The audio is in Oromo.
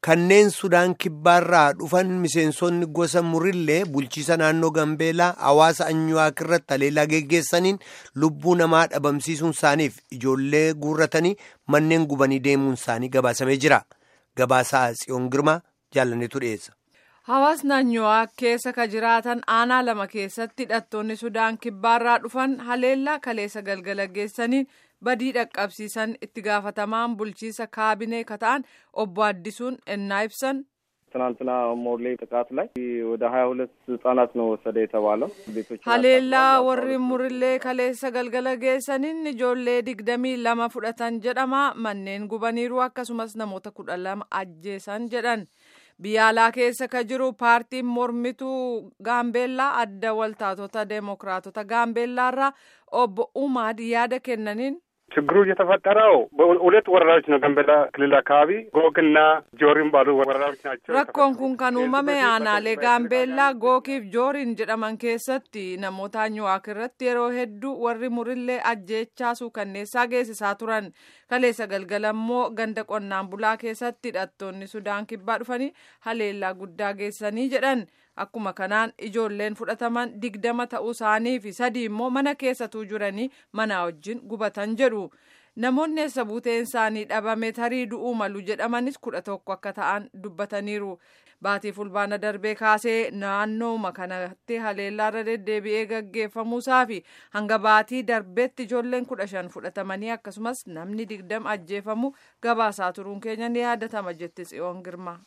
kanneen sudaan kibbaarraa dhufan miseensonni gosa murillee bulchiisa naannoo gambeelaa hawaasa anyuwaak irratti haleellaa geggeessaniin lubbuu namaa dhabamsiisuun isaaniif ijoollee guurratanii manneen gubanii deemuun isaanii gabaasamee jira gabaasaa tsiyoon girmaa jaalanneetu dhiyeessa. Hawaasni anyuwaak keessa ka jiraatan aanaa lama keessatti hidhattoonni sudaan kibbaarraa dhufan haleellaa kaleessa galgala geessaniin badii dhaqqabsiisan itti gaafatamaan bulchiisa kaabinee kata'an obbo Addisuun ennaa ibsan ትናንትና ሞርሌ ጥቃት ላይ ወደ ሀያ ሁለት ህጻናት ነው ወሰደ የተባለው ቤቶች haleellaa warri murillee kaleessa galgala geessaniin ijoollee digdamii lama fudhatan jedhama manneen gubaniiru akkasumas namoota kudha lama ajjeesan jedhan biyya alaa keessa ka jiru paartiin mormituu gaambeellaa adda waltaatota deemokiraatota gaambeellaarraa obbo umaad yaada kennaniin ችግሩ የተፈጠረው በሁለት ወረዳዎች ነው። ጋምቤላ ክልል አካባቢ ጎግና ጆሪም ባሉ ወረዳዎች ናቸው። rakkoon kun kan uumame aanaalee gaambeellaa gookiif jooriin jedhaman keessatti namoota anyuwaak irratti yeroo hedduu warri murillee ajjeechaasuu kanneessaa geessisaa turan kaleessa galgala immoo ganda qonnaan bulaa keessatti hidhattoonni sudaan kibbaa dhufanii haleellaa guddaa geessanii jedhan akkuma kanaan ijoolleen fudhataman digdama ta'uu isaanii fi sadii immoo mana keessatuu jiranii mana wajjin gubatan jedhu namoonni eessa buuteen isaanii dhabame tarii du'uu malu jedhamanis kudha tokko akka ta'an dubbataniiru baatii fulbaana darbee kaasee naannooma kanatti haleellaarra deddeebi'ee gaggeeffamuusaa fi hanga baatii darbeetti ijoolleen kudha shan fudhatamanii akkasumas namni digdam ajjeefamu gabaasaa turuun keenya ni yaadatama jetti tsiyoon girma.